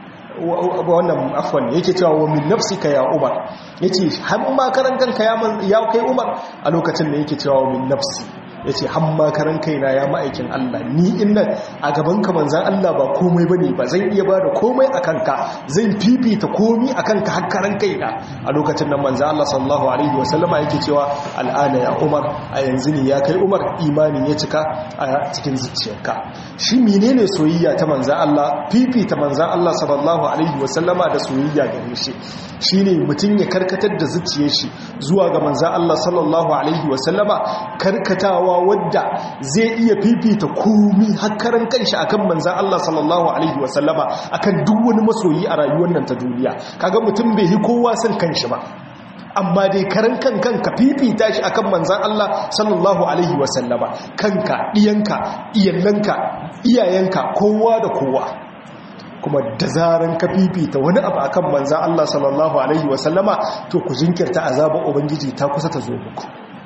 wannan afwan yake cewa wa min nafsika ya umar yace har ma karan kanka ya kai umar a lokacin da yake cewa wa min nafsi ya ce hamma karan kaina ya ma'aikin Allah ni innan a gaban ka manzan Allah ba komai ba ne ba zan iya ba da komai a kanka zan fifita komi a kanka har karan kaina a lokacin nan manzan Allah sallallahu alaihi wasallama yake cewa al'ana ya umar a yanzu ne ya kai umar imanin ya cika a cikin zuciyarka shi menene soyayya ta manzan Allah fifita manzan Allah sallallahu alaihi wasallama da soyayya gare shi shine mutum ya karkatar da zuciyar shi zuwa ga manzan Allah sallallahu alaihi wasallama karkatawa wadda zai iya fifita komi hakkaran kanshi akan manzan Allah sallallahu alaihi wasallama akan duk wani masoyi a rayuwar nan ta duniya kaga mutum bai yi kowa son kanshi ba amma dai karan kan kanka fifita shi akan manzan Allah sallallahu alaihi wasallama kanka diyanka iyalanka iyayenka kowa da kowa kuma da zaran ka fifita wani abu akan manzan Allah sallallahu alaihi wasallama to ku jinkirta azabar ubangiji ta kusa ta zo muku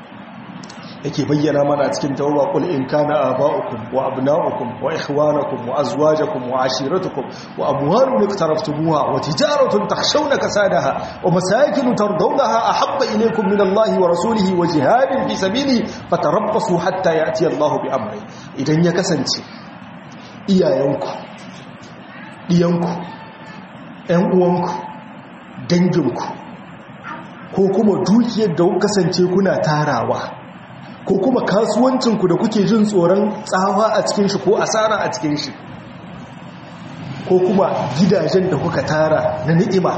yake bayyana mana cikin tawba qul in kana aba'ukum wa abna'ukum wa ikhwanakum wa azwajakum wa ashiratukum wa amwalun iqtaraftumuha wa tijaratun takhshawna kasadaha wa masakin tardawnaha ahabba ilaykum min Allahi wa rasulihi wa jihadin fi sabili fatarabbasu hatta ya'ti Allahu bi amri idan ya kasance iyayenku diyanku ƴan uwanku danginku ko kuma dukiyar da kasance kuna tarawa ko kuma kasuwancinku da kuke jin tsoron tsawa a cikin shi ko asara a cikin shi ko kuma gidajen da kuka tara na ni'ima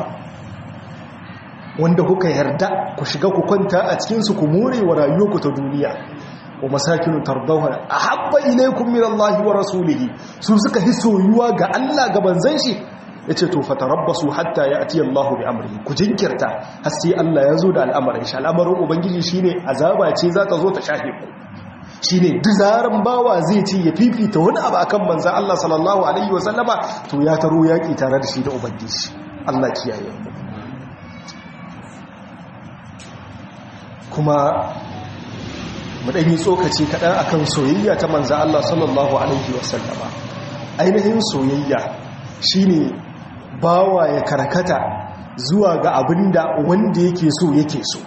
wanda kuka yarda ku shiga ku kwanta a cikinsu ku more wa rayuwarku ta duniya wa masakinu tardawha ahabba ilaykum min Allah wa rasulihi su suka hi soyuwa ga Allah ga banzan shi yace to fatarabbasu hatta ya'ti Allah bi amrihi ku jinkirta har sai Allah ya zo da al'amarin shi al'amarin ubangiji shine azaba ce za ta zo ta shafe ku shine dizaran bawa zai ce ya fifita wani abu akan manzon Allah sallallahu alaihi wa sallama to ya taro yaki tare da shi da ubangiji Allah kiyaye mu kuma mu dan yi tsokaci kadan akan soyayya ta manzon Allah sallallahu alaihi wa sallama ainihin soyayya shine bawa ya karkata zuwa ga abinda wanda yake so yake so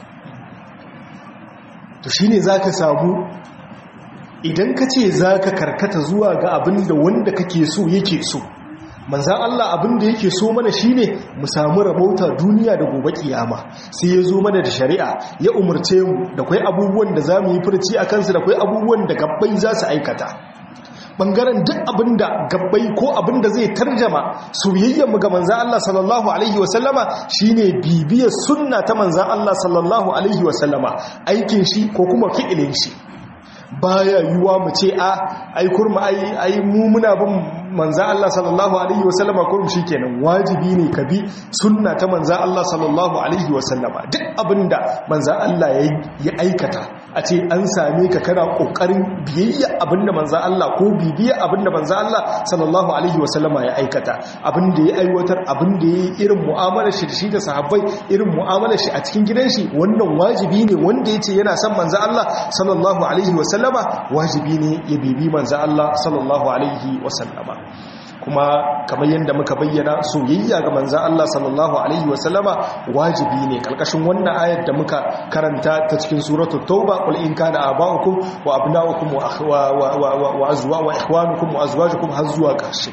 to shine zaka samu idan ka ce zaka karkata zuwa ga abinda wanda kake so yake so manzan Allah abinda yake so mana shine mu samu rabauta duniya da gobe kiyama sai ya zo mana da shari'a ya umarce mu da kwai abubuwan da za mu yi furci a kansu da kwai abubuwan da gabbai za su aikata bangaren duk abinda gabbai ko abinda zai tarjama soyayyar mu ga manzan Allah sallallahu alaihi wasallama shine bibiyar sunna ta manzan Allah sallallahu alaihi wasallama aikin shi ko kuma fi'ilin shi baya yiwuwa mu ce a ai kurma ai ai mu muna bin manza Allah sallallahu alaihi wasallama kurum shikenan wajibi ne ka bi sunna ta manza Allah sallallahu alaihi wasallama duk abinda manza Allah ya aikata a ce an same ka kana kokarin biyayya abinda manza Allah ko bibiya abinda manza Allah sallallahu alaihi wasallama ya aikata abinda ya aiwatar abinda ya yi irin mu'amalar shi da shi da sahabbai irin mu'amalar shi a cikin gidan shi wannan wajibi ne wanda ya ce yana son manza Allah sallallahu alaihi wasallama wajibi ne ya bibi manza Allah sallallahu alaihi wasallama kuma kamar yadda muka bayyana soyayya ga manzan Allah sallallahu alaihi wasallama wajibi ne kalkashin wannan ayar da muka karanta ta cikin suratul tauba qul in kana aba'ukum wa abna'ukum wa azwa wa ikhwanukum wa azwajukum har zuwa ƙarshe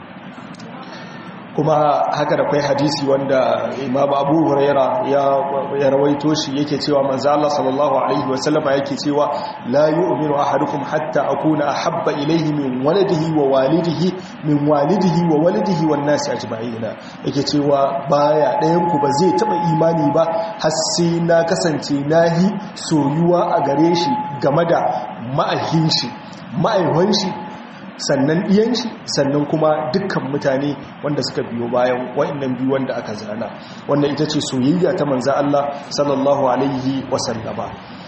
kuma haka da kwai hadisi wanda imam abu huraira ya rawaito shi yake cewa manzo Allah sallallahu alaihi wasallama yake cewa la yu'minu ahadukum hatta akuna ahabba ilayhi min waladihi wa walidihi min walidihi wa walidihi wan nasi ajma'in yake cewa baya ɗayan ku ba zai taba imani ba har sai na kasance nahi soyuwa a gare shi game da ma'ahin shi ma'aiwan shi sannan ɗiyan shi sannan kuma dukkan mutane wanda suka biyo bayan wa'annan biyu wanda aka zana wannan ita ce soyayya ta manza Allah sallallahu alaihi wasallama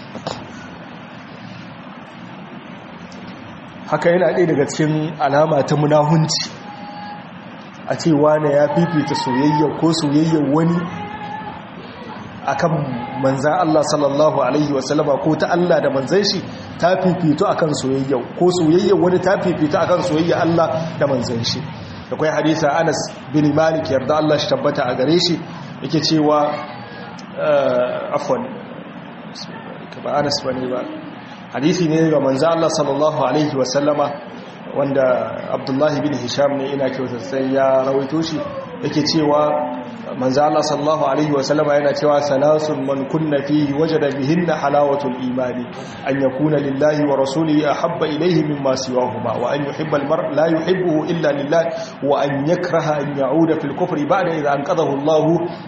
haka yana ɗaya daga cikin alama ta munahunci a ce wane ya fifita soyayya ko soyayyar wani akan manzan Allah sallallahu alaihi wasallama ko ta Allah da manzan shi ta fifito akan soyayya ko soyayya wani ta fifito akan soyayya Allah da manzan shi akwai hadisa Anas bin Malik yarda Allah shi tabbata a gare shi yake cewa afwan ba Anas bane ba hadisi ne ga manzan Allah sallallahu alaihi wasallama wanda Abdullahi bin Hisham ne ina kyautar sai ya rawaito shi yake cewa manzo Allah sallallahu alaihi wasallam yana cewa salasun man kunna fihi wajada bihinna halawatul imani an yakuna lillahi wa rasulihi ahabba ilayhi mimma siwahuma wa an yuhibba almar la yuhibbuhu illa lillah wa an yakraha an ya'uda fil kufri ba'da idha anqadhahu Allah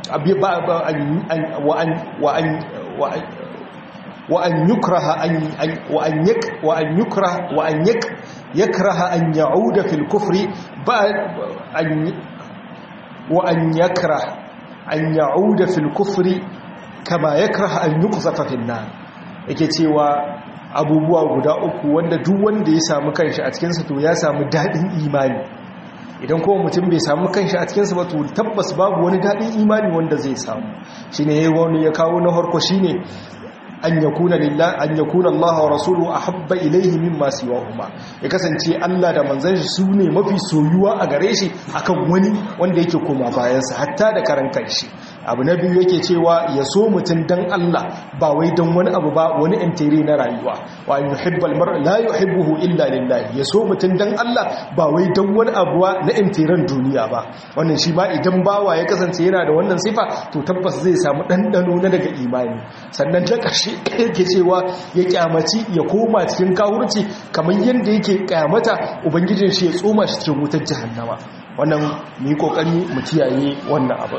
wa an wa an wa an وأن يكره أن وأن يك وأن يكره وأن يك يكره أن يعود في الكفر بعد أن وأن يكره أن يعود في الكفر كما يكره أن يقذف في النار yake cewa abubuwa guda uku wanda duk wanda ya samu kanshi a cikinsa to ya samu daɗin imani idan kuma mutum bai samu kanshi a cikinsa ba to tabbas babu wani daɗin imani wanda zai samu shine yayi wani ya kawo na farko shine an yakuna lillah an yakuna Allah wa rasuluhu ahabba ilayhi mimma siwahuma ya kasance Allah da manzon shi sune mafi soyuwa a gare shi akan wani wanda yake koma bayan sa hatta da karan kanshi abu na biyu yake cewa ya so mutun dan Allah ba wai dan wani abu ba wani intiri na rayuwa wa an yuhibbal mar'a la yuhibbuhu illa lillah ya so mutun dan Allah ba wai dan wani abu na intiran duniya ba wannan shi ma idan bawa ya kasance yana da wannan sifa to tabbas zai samu dandano na daga imani sannan ta ƙarshe yake cewa ya kyamaci ya koma cikin kawurci kamar yadda yake kyamata ubangijin shi ya tsoma shi cikin wutar jahannama wannan mu yi kokari mu kiyaye wannan abu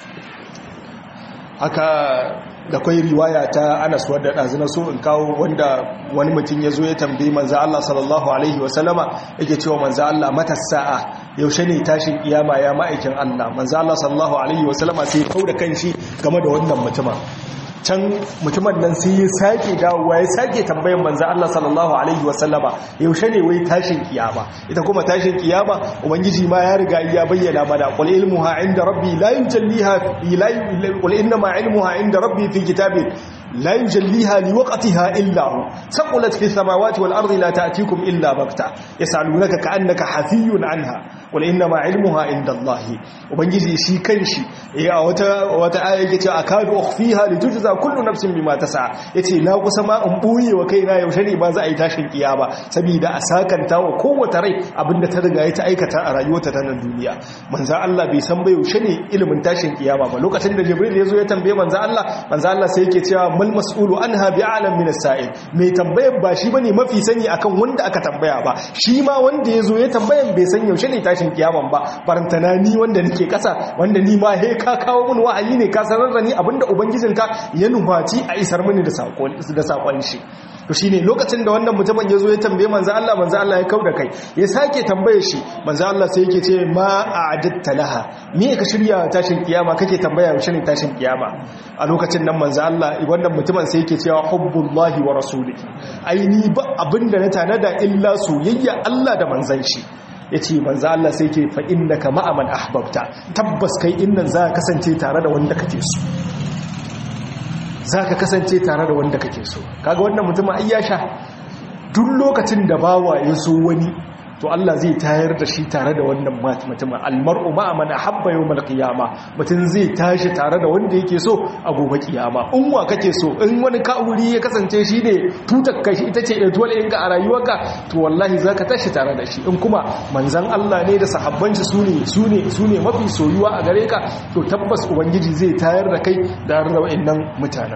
haka da kwai riwaya ta Anas wadda ɗazina so in kawo wanda wani mutum ya zo ya tambayi manzo Allah sallallahu alaihi wasallama yake cewa manzo Allah mata sa'a yaushe ne tashin kiyama ya ma'aikin Allah manzo Allah sallallahu alaihi wasallama sai kau da kanshi game da wannan mutumin can mutumin nan sai ya sake dawowa ya sake tambayan manzo Allah sallallahu alaihi wasallama yaushe ne wai tashin kiyama ita kuma tashin kiyama ubangiji ma ya riga ya bayyana mana qul ilmuha inda rabbi la yujalliha ila qul inna ma ilmuha inda rabbi fi kitabin لا يجليها لوقتها إلا هو ثقلت في السماوات والأرض لا تأتيكم إلا بغتة يسألونك كأنك حفي عنها قل إنما علمها عند الله وبنجي شي كنشي يا وتا وتا آية يتي أكاد أخفيها لتجزى كل نفس بما تسعى يتي لا قسما أمبوي وكينا يوشني ما زي تاشن قيامة سبيدا أساكن تاو قوة ري أبن ترغى يتأيكتا أرايوة تانا الدنيا من ذا الله بيسان بيوشني إلى من تاشن قيامة ولوكا تند جبريل يزو يتنبي من ذا الله من ذا الله سيكي تيا mal mas'ulu anha bi'alam min as-sa'il mai tambayar ba shi bane mafi sani akan wanda aka tambaya ba shi ma wanda yazo ya tambayan bai san yaushe ne tashin kiyaman ba barantana ni wanda nake kasa wanda ni ma he ka kawo mun wahayi ne ka sanar da ni abinda ubangijinka ya nufaci a isar mini da sakon da sakon shi to shine lokacin da wannan mutumin yazo ya tambaye manzo Allah manzo Allah ya kauda kai ya sake tambaye shi manzo Allah sai yake ce ma a'adatta laha me ka shirya tashin kiyama kake tambaya yaushe ne tashin kiyama a lokacin nan manzo Allah wannan mutumin sai yake cewa hubbullahi wa rasulihi aini ba abinda na tanada illa soyayya Allah da manzon shi yace manzo Allah sai yake fa innaka ma'a man ahbabta tabbas kai innan za ka kasance tare da wanda kake so za ka kasance tare da wanda kake so kaga wannan mutum ai ya sha duk lokacin da bawa ya so wani to Allah zai tayar da shi tare da wannan mutumin almar'u ma'a man ahabba yawmal qiyama mutum zai tashi tare da wanda yake so a gobe kiyama in wa kake so in wani ka'uri ya kasance shi ne tutar kai ita ce ɗatuwar inga a rayuwarka to wallahi zaka tashi tare da shi in kuma manzan Allah ne da sahabban shi sune sune sune mafi soyuwa a gare ka to tabbas ubangiji zai tayar da kai da da wa'annan mutanen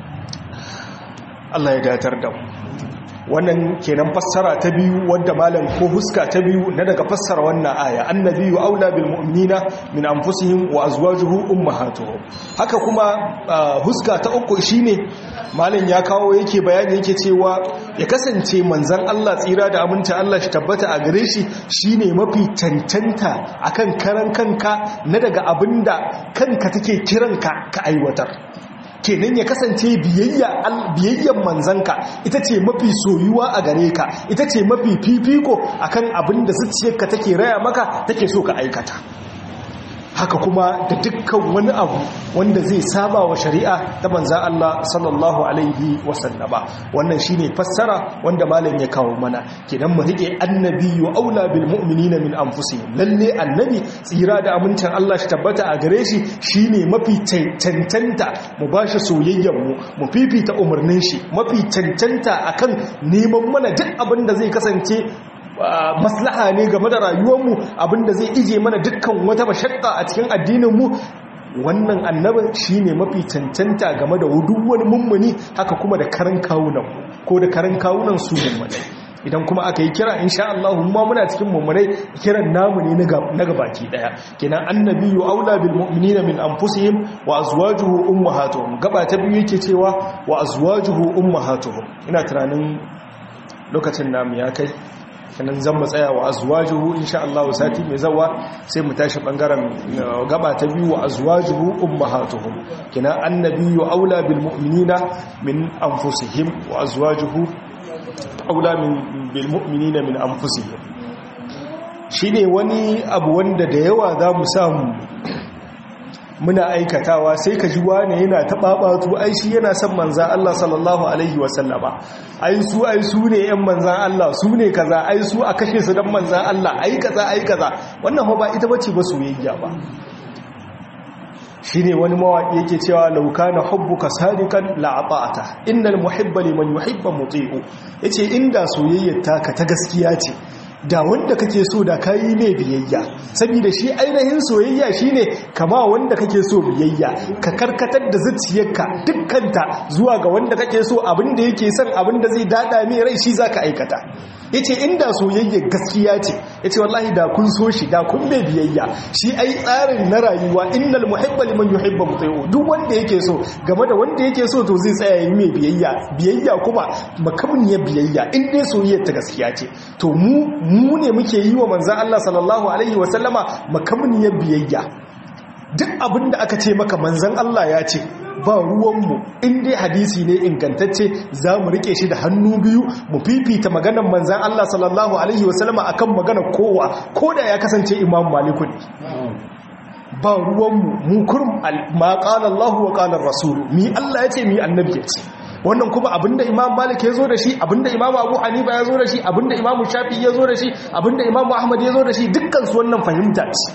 Allah ya datar da mu wannan kenan fassara ta biyu wadda malam ko huska ta biyu na daga fassara wannan aya annabiyyu aula bil mu'minina min anfusihim wa azwajuhu ummahatuhum haka kuma huska ta uku shine malam ya kawo yake bayani yake cewa ya kasance manzon Allah tsira da aminta Allah shi tabbata a gare shi shine mafi cancanta akan karan kanka na daga abinda kanka take kiranka ka aiwatar kenan ya kasance biyayyan manzanka ita ce mafi soyuwa a gare ka ita ce mafi fifiko akan abin da zuciyarka take raya maka take so ka aikata haka kuma da dukkan wani abu wanda zai saba wa shari'a ta manza Allah sallallahu alaihi wasallama wannan shine fassara wanda malam ya kawo mana kenan mu rike annabi wa aula bil mu'minina min anfusihim lalle annabi tsira da amincin Allah shi tabbata a gare shi shine mafi cancanta mu bashi soyayyen mu mu fifita umarnin shi mafi cancanta akan neman mana duk abin da zai kasance maslaha ne game da rayuwarmu abinda zai ije mana dukkan wata mashakka a cikin addininmu wannan annabin shine mafi cancanta game da duk wani mummuni haka kuma da karan kawunan ko da karan kawunan su mummunai idan kuma aka yi kira insha Allah ma muna cikin mummunai kiran namu ne na gabaki daya kenan annabiyyu aula bil mu'minina min anfusihim wa azwajuhu ummahatuhum gaba ta biyu yake cewa wa azwajuhu ummahatuhum ina tunanin lokacin namu ya kai kanan zan matsaya wa azwajuhu insha Allah sati mai zawa sai mu tashi bangaren gaba ta biyu wa azwajuhu ummahatuhum kina annabiyyu aula bil mu'minina min anfusihim wa azwajuhu aula min bil mu'minina min anfusihim shine wani abu wanda da yawa za mu samu muna aikatawa sai ka ji wane yana taɓaɓatu ai shi yana son manzan Allah sallallahu Alaihi wasallama ai su ai su ne ‘yan manzan Allah su ne kaza ai su a kashe su don manzan Allah ai kaza ai kaza wannan ba ita bace ba soyayya ba shi ne wani mawaƙi yake cewa lauka na hubbuka sadikan la'abata innal muhibba liman yuhibba muti'u yace inda soyayyar taka ta gaskiya ce da wanda kake so da kayi mai biyayya saboda shi ainihin soyayya shine kama wanda kake so biyayya ka karkatar da zuciyarka dukkanta zuwa ga wanda kake so abinda yake son abinda zai dada mai rai shi zaka aikata yace inda soyayya gaskiya ce yace wallahi da kun so shi da kun mai biyayya shi ai tsarin na rayuwa innal muhibba liman yuhibbu muti'u duk wanda yake so game da wanda yake so to zai tsaya yi mai biyayya biyayya kuma makamniyar biyayya in dai soyayya ta gaskiya ce to mu mu ne muke yi wa manzan Allah sallallahu Alaihi wasallama makamniyar biyayya duk abin da aka ce maka manzan Allah ya ce ba ruwanmu in dai hadisi ne ingantacce za mu rike shi da hannu biyu mu fifita maganar manzan Allah sallallahu Alaihi wasallama a kan maganar kowa ko da ya kasance imam malikun ba ruwanmu mu kurum ma ƙalar Allah wa ƙalar rasulu mi Allah ya ce mi annabi ya ce wannan kuma abinda imam malik ya zo da shi abinda imam abu hanifa ya zo da shi abinda imam shafi ya zo da shi abinda imam ahmad ya zo da shi dukkansu wannan fahimta ce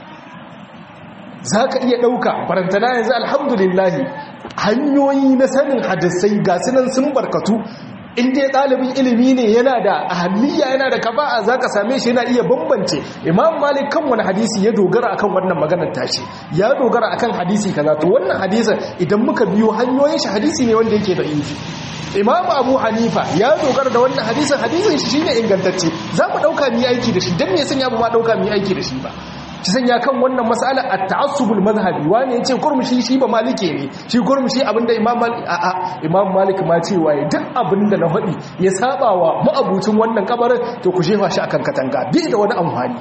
za ka iya ɗauka barantana yanzu alhamdulillahi hanyoyi na sanin hadisai ga sunan sun barkatu in dai ɗalibin ilimi ne yana da ahalliya yana da kaba'a za ka same shi yana iya bambance imam malik kan wani hadisi ya dogara akan wannan maganar tashi ya dogara akan hadisi kaza to wannan hadisin idan muka biyo hanyoyin shi hadisi ne wanda yake da inji imam abu hanifa ya dogara da wannan hadisin hadisin shi shine ingantacce za mu ɗauka mu yi aiki da shi don me sanya ba ma ɗauka mu yi aiki da shi ba ci sanya kan wannan mas'ala at-ta'assubul madhhabi wani yace kurmushi shi ba malike ne shi kurmushi abinda imam malik a a imam malik ma cewa ya duk abinda na hadi ya saba wa ma'abucin wannan kabarin to ku shefa shi akan katanga bi da wani amfani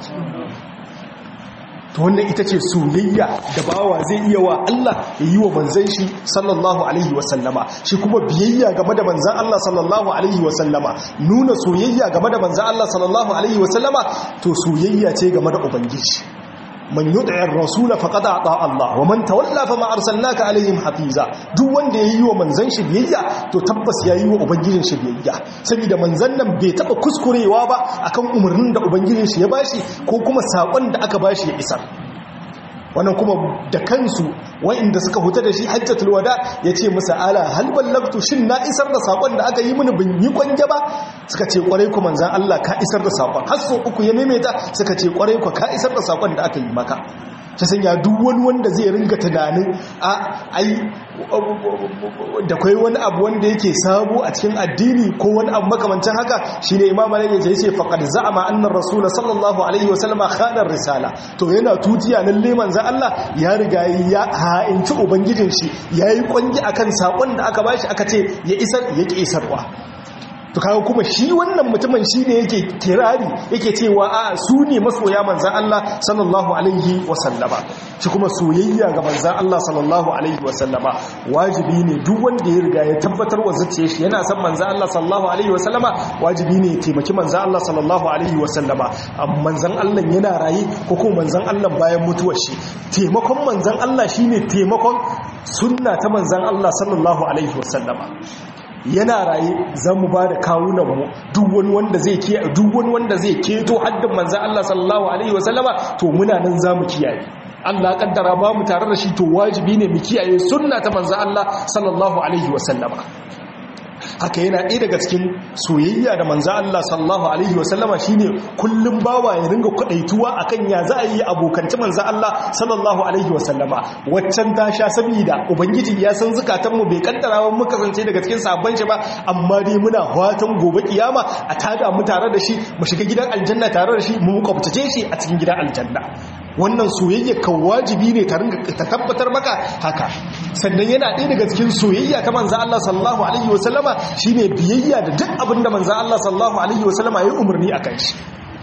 to wannan ita ce soyayya da bawa zai iya wa Allah ya yi wa manzan shi sallallahu alaihi wasallama shi kuma biyayya game da manzan Allah sallallahu alaihi wasallama nuna soyayya game da manzan Allah sallallahu alaihi wasallama to soyayya ce game da ubangiji man yud'ir rasula faqad ata Allah wa man tawalla fa ma arsalnaka alaihim hafiza duk wanda yayi wa manzan shi biyayya to tabbas yayi wa ubangijin shi biyayya saboda manzan nan bai taba kuskurewa ba akan umarnin da ubangijin shi ya bashi ko kuma sakon da aka bashi ya isar wannan kuma da kansu wa'inda suka huta da shi hajjatul wada ya ce musa ala hal ballagtu shin na isar da sakon da aka yi mini bin yi kwanje ba suka ce kwarai ku manzan Allah ka isar da sakon har so uku ya maimaita suka ce kwarai ku ka isar da sakon da aka yi maka ta sanya duk wani wanda zai ringa tunanin a ai da kai wani abu wanda yake sabo a cikin addini ko wani abu makamancin haka shine imam malik ya ce faqad za'ama anna rasul sallallahu alaihi wasallam khana risala to yana tutiya lalle manzo Allah ya riga ya ha'inci ubangijin shi yayi kwangi akan sakon da aka bashi aka ce ya isar ya ki isarwa to kawo kuma shi wannan mutumin shi ne yake kirari yake cewa a su ne masoya manzan Allah sallallahu alaihi wasallama shi kuma soyayya ga manzan Allah sallallahu alaihi wasallama wajibi ne duk wanda ya riga ya tabbatar wa zuciya shi yana son manzan Allah sallallahu alaihi wasallama wajibi ne ya taimaki manzan Allah sallallahu alaihi wasallama manzan Allah yana raye ko kuma manzan Allah bayan mutuwar shi taimakon manzan Allah shine taimakon sunna ta manzan Allah sallallahu alaihi wasallama yana raye za mu ba da kawunanmu duk wani wanda zai ke duk wani wanda zai keto haddin manzan Allah sallallahu alaihi wasallama to muna nan za mu kiyaye Allah kaddara ba mu tare da shi to wajibi ne mu kiyaye sunna ta manzan Allah sallallahu alaihi wasallama haka yana ɗaya daga cikin soyayya da manza Allah sallallahu alaihi wasallama shine kullum bawa ya ringa kwadaituwa akan ya za a yi abokanci manza Allah sallallahu alaihi wasallama waccan ta sha saboda ubangiji ya san zukatan mu bai kaddara wa mu kasance daga cikin sabon shi ba amma dai muna fatan gobe kiyama a tada mu tare da shi mu shiga gidan aljanna tare da shi mu kwabtace shi a cikin gidan aljanna wannan soyayya kan wajibi ne ta tabbatar maka haka sannan yana ɗaya daga cikin soyayya ta manza Allah sallallahu alaihi wasallama shine biyayya da duk abin da manza Allah sallallahu alaihi wasallama ya yi umarni a kan shi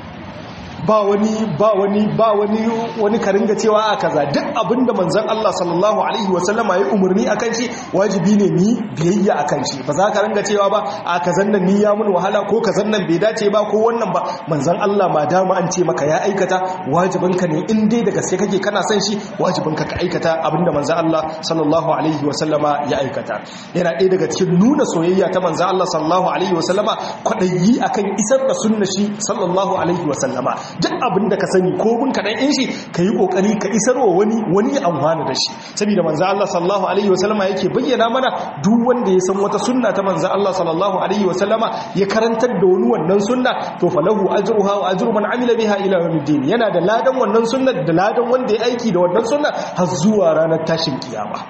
ba wani ba wani ba wani wani karinga cewa a kaza duk abinda manzon Allah sallallahu alaihi wasallama ya umarni akan shi wajibi ne ni biyayya akan shi ba za ka ringa cewa ba a kazan nan ni ya mun wahala ko kazan nan bai dace ba ko wannan ba manzon Allah ma dama an ce maka ya aikata wajibin ka ne in dai da gaske kake kana son shi wajibin ka ka aikata abinda manzon Allah sallallahu alaihi wasallama ya aikata yana ɗaya daga cikin nuna soyayya ta manzon Allah sallallahu alaihi wasallama kwadayi akan isar da sunna shi sallallahu alaihi wasallama duk abin da ka sani ko bin kaɗan in shi ka yi ƙoƙari ka isarwa wani wani amfani da shi saboda manzo Allah sallallahu alaihi wasallama yake bayyana mana duk wanda ya san wata sunna ta manzo Allah sallallahu alaihi wasallama ya karantar da wani wannan sunna to falahu ajruha wa ajru man amila biha ila yawmiddin yana da ladan wannan sunna da ladan wanda ya aiki da wannan sunna har zuwa ranar tashin kiyama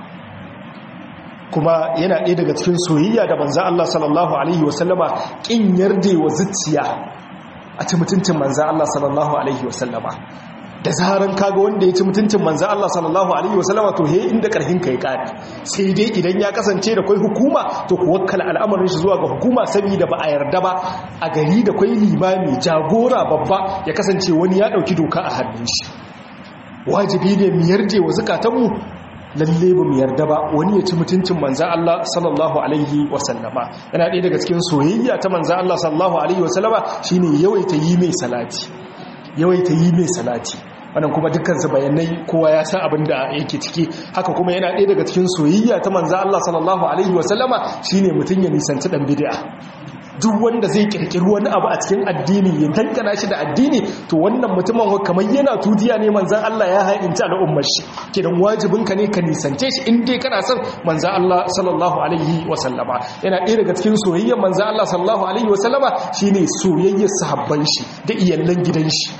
kuma yana ɗaya daga cikin soyayya da manzo Allah sallallahu alaihi wasallama kin yarda wa zuciya a ci mutuncin manzan Allah sallallahu Alaihi wasallama da zaharan kaga wanda ya ci mutuncin manzan Allah sallallahu Alaihi wasallama to he inda karhin ka ya kare sai dai idan ya kasance da kwai hukuma to ku wakkala al'amarin shi zuwa ga hukuma saboda ba a yarda ba a gari da kwai limami jagora babba ya kasance wani ya dauki doka a hannun shi wajibi ne mu yarje wa zukatanmu lalle ba mu yarda ba wani ya ci mutuncin manzan Allah sallallahu alaihi wasallama yana ɗaya daga cikin soyayya ta manzan Allah sallallahu alaihi wasallama shine yawaita yi mai salati yawaita yi mai salati wannan kuma dukkan su bayanai kowa ya san abin da yake ciki haka kuma yana ɗaya daga cikin soyayya ta manzan Allah sallallahu alaihi wasallama shine mutum ya nisanci dan bid'a duk wanda zai kirkiri wani abu a cikin addini ya tankana shi da addini to wannan mutumin kamar yana tudiya ne manzan Allah ya hainci al'ummar shi kidan wajibin ka ne ka nisance shi in dai kana son manzan Allah sallallahu alaihi wa sallama yana ɗaya daga cikin soyayyar manzan Allah sallallahu alaihi wa sallama shine soyayyar sahabban shi da iyalan gidan shi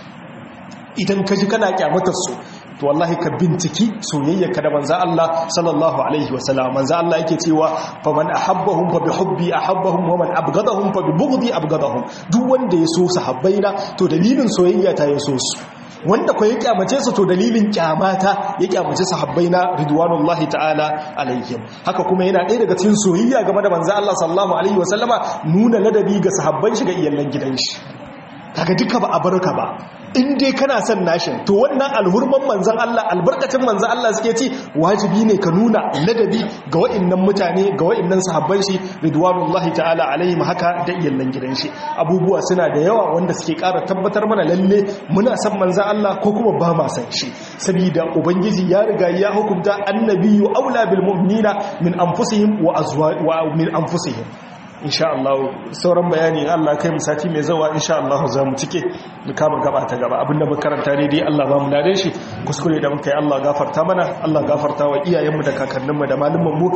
idan ka ji kana kyamatar su to wallahi ka binciki soyayyarka da manzo Allah sallallahu alaihi wasallam manzo Allah yake cewa fa man ahabbahum fa bi hubbi ahabbahum wa man abghadahum fa bi bughdi abghadahum duk wanda ya so sahabbaina to dalilin soyayya ta ya so su wanda ko ya kyamace su to dalilin kyamata ya kyamace sahabbaina ridwanullahi ta'ala alaihim haka kuma yana ɗaya daga cikin soyayya game da manzo Allah sallallahu alaihi wasallama nuna ladabi ga sahabban shi ga iyalan gidan shi kaga duka ba a barka ba in dai kana son nashin to wannan alhurman manzan Allah albarkacin manzan Allah suke ci wajibi ne ka nuna ladabi ga wa'annan mutane ga wa'annan sahabban shi ridwanullahi ta'ala alaihim haka da iyallan gidan shi abubuwa suna da yawa wanda suke ƙara tabbatar mana lalle muna son manzan Allah ko kuma ba ma san shi saboda ubangiji ya riga ya hukunta annabiyyu aula bil mu'minina min anfusihim wa azwa wa min anfusihim insha Allah sauran bayani Allah kai mu sati mai zawa insha Allah za mu cike mu kama gaba ta gaba abinda muka karanta ne dai Allah ba mu dare shi kuskure da muka yi Allah gafarta mana Allah gafarta wa iyayenmu da kakanninmu da malumman mu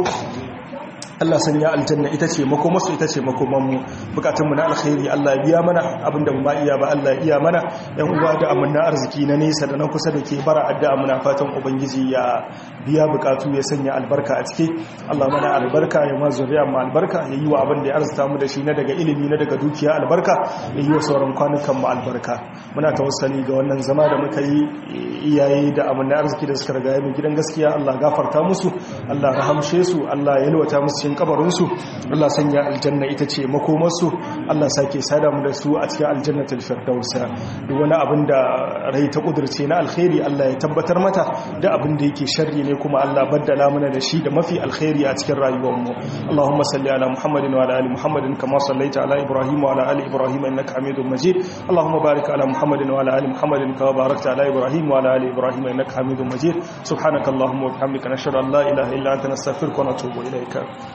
Allah sanya aljanna ita ce makomarsu ita ce makomanmu bukatunmu na alkhairi Allah biya mana abinda mu ba iya ba Allah iya mana yan uwa da amanna arziki na nesa da na kusa da ke bara addu'a muna fatan ubangiji ya biya bukatu ya sanya albarka a ciki Allah mana albarka ya ma zuriya mu albarka ya yi wa abin da ya arzuta mu da shi na daga ilimi na daga dukiya albarka ya yi wa sauran kwanukan mu albarka muna tawassali ga wannan zama da muka yi iyaye da amanna arziki da suka riga mu gidan gaskiya Allah gafarta musu Allah rahamshe su Allah ya yalwata musu cikin kabarinsu Allah sanya aljanna ita ce makomarsu Allah sake sada mu da su a cikin aljannatul firdaus duk wani abin da rai ta kudurce na alkhairi Allah ya tabbatar mata da abin da yake sharri ne kuma Allah baddala mana da shi da mafi alkhairi a cikin rayuwar mu Allahumma salli ala Muhammadin wa ala ali Muhammadin kama sallaita ala Ibrahim wa ala ali Ibrahim innaka Hamidum Majid Allahumma barik ala Muhammadin wa ala ali Muhammadin kama barakta ala Ibrahim wa ala ali Ibrahim innaka Hamidum Majid subhanakallahumma wa bihamdika nashhadu an la ilaha illa anta nastaghfiruka wa natubu ilayka